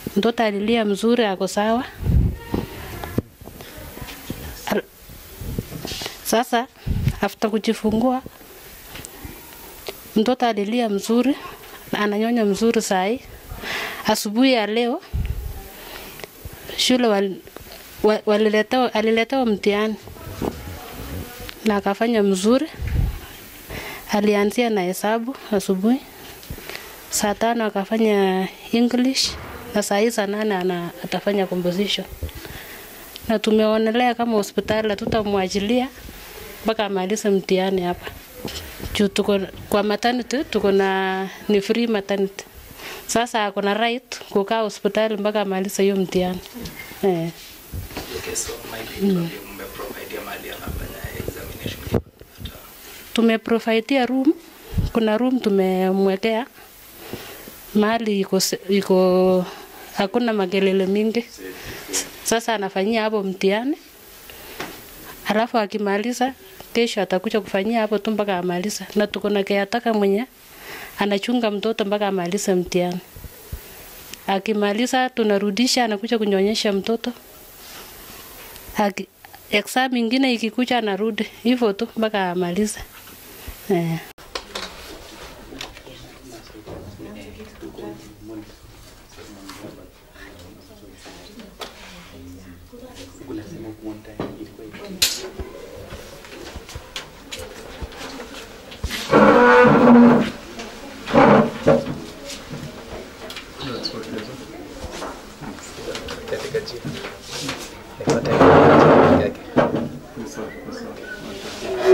Mtoto alilia mzuri, ako sawa. Al- Sasa after kujifungua mtoto alilia mzuri na ananyonya mzuri sahi. Asubuhi ya leo shule wal, wa- waliletewa, aliletewa mtihani na akafanya mzuri. Alianzia na hesabu asubuhi, saa tano akafanya English na saa hii saa nane ana, atafanya composition, na tumeonelea kama hospitali hatutamwachilia mpaka amalize mtihani hapa juu tuko kwa maternity, tuko na ni free maternity. Sasa ako na right kukaa hospitali mpaka amalize hiyo mtihani eh. Okay, so maybe tuambie mmeprovidea mahali anafanya examination. tumeprovidea room, kuna room tumemwekea mahali iko, se- iko hakuna makelele mingi. Sasa anafanyia hapo mtihani, alafu akimaliza kesho atakuja kufanyia hapo tu mpaka amaliza, na tuko na caretaker mwenye anachunga mtoto mpaka amalize mtihani. Akimaliza tunarudisha, anakuja kunyonyesha mtoto. Aki, exam ingine ikikuja anarudi hivyo tu mpaka amalize. Eh. Katika jina. Nipate yake.